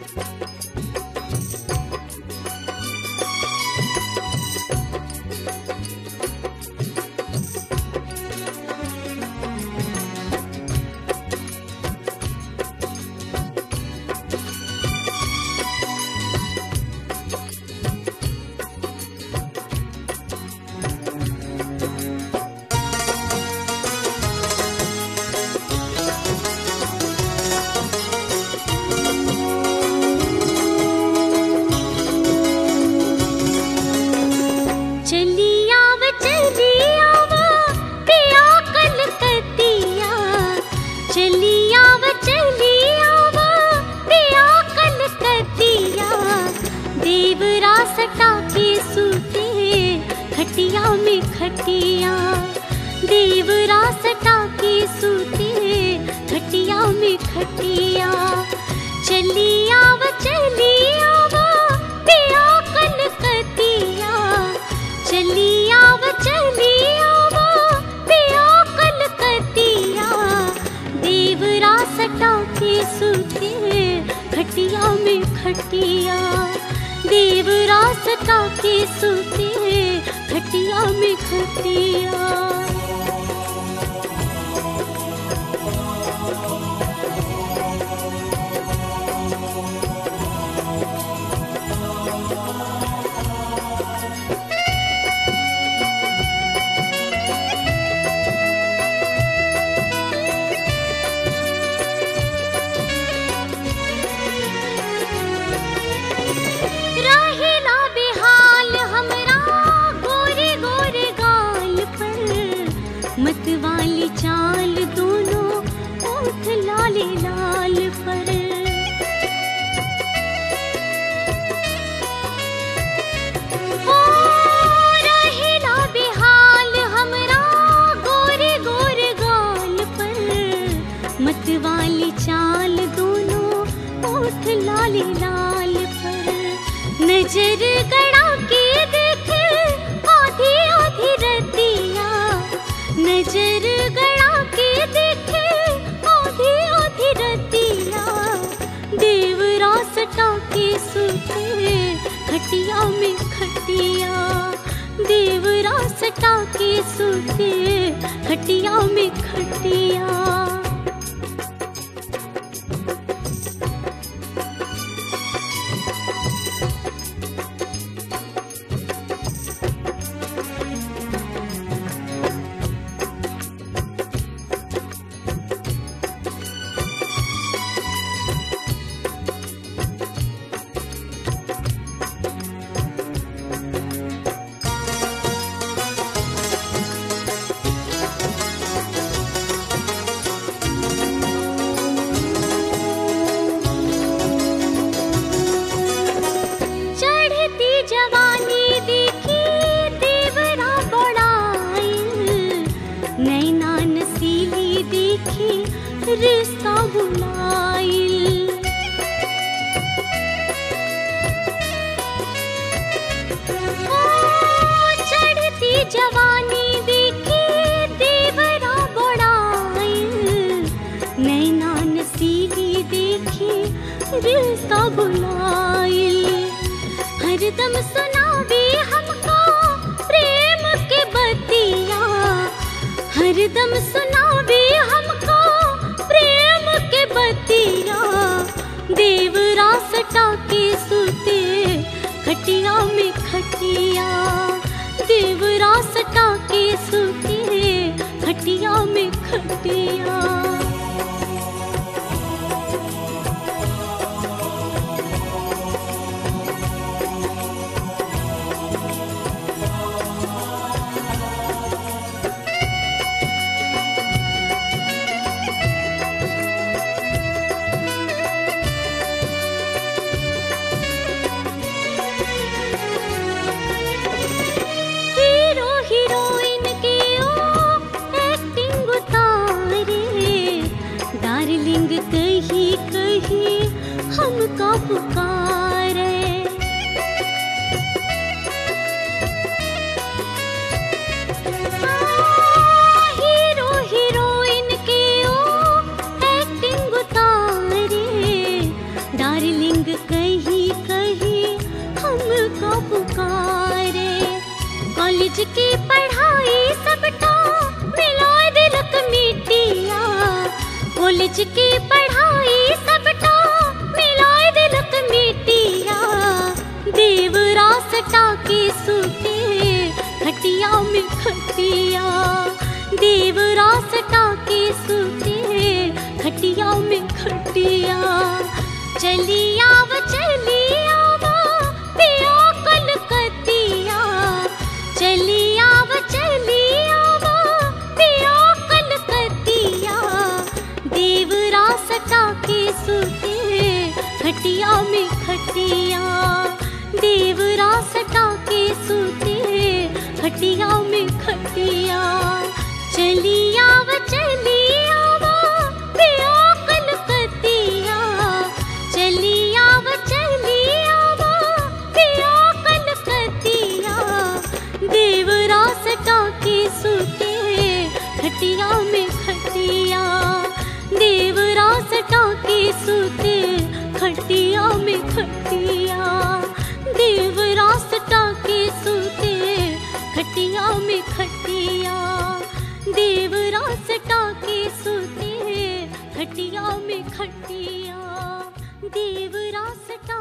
चलियाव चलियाव पिया कलकतिया चलियाव चलियाव पिया कलकतिया देवरा सटा के सूते खटिया में खटिया देवरा सटा के सूते खटिया में खटिया चलियाव चलियाव पिया कलकतिया चलियाव चलियाव पिया कलकतिया देवरा सटा के सूते खटिया में खटिया देवरा सटा के सूते खटिया में खटिया रहेला बेहाल हमरा गोरे गोरे गाल पर मतवाली चाल दोनों ओठ लाले लाल पर हो रहेला बेहाल हमरा गोरे गोरे गाल पर मतवाली चाल दोनों ओठ लाले लाल पर नजर गड़ा के देख आधी आधी रतिया नजर गड़ा के देख आधी आधी रतिया देवरा सटा के सूते खटिया में खटिया देवरा सटा के सूते खटिया में खटिया चढ़ती जवानी देखी देवरा बड़ाइल नैना नसीली देखी रिश्ता बुलाइल ओ, चढ़ती जवानी देखी देवरा बड़ाइल नैना नसीली देखी रिश्ता बुलाइल हरदम सुनावे हमको प्रेम के बतिया हरदम सुनावे हमको प्रेम के बतिया देवरा सटा के सूते खटिया में खटिया देवरा सटा के सूते खटिया में खटिया हीरो हीरोइन के ओ एक्टिंग उतारे कॉलेज की पढ़ाई सबटा मिला दिलक मिटिया कॉलेज की पढ़ाई सबटा मिला दिलक मिटिया देवरा सटा के सूते खटिया में खटिया देवरा सटा के सूते खटिया में खटिया चली आव चली आवा पिया कलकतिया चली आव चली आवा पिया कलकतिया देवरा सटा के सूते खटिया में खटिया देवरा सटा के सूते खटिया में खटिया चली आव चली आवा पिया कलकतिया चली आव चली आवा पिया कलकतिया देवरा सटा के सूते खटिया में खटिया देवरा सटा के सूते खटिया में खटिया देवरा सटा के सूते खटिया में खटिया देवरा सटा के सूते खटिया में खटिया देवरा सटा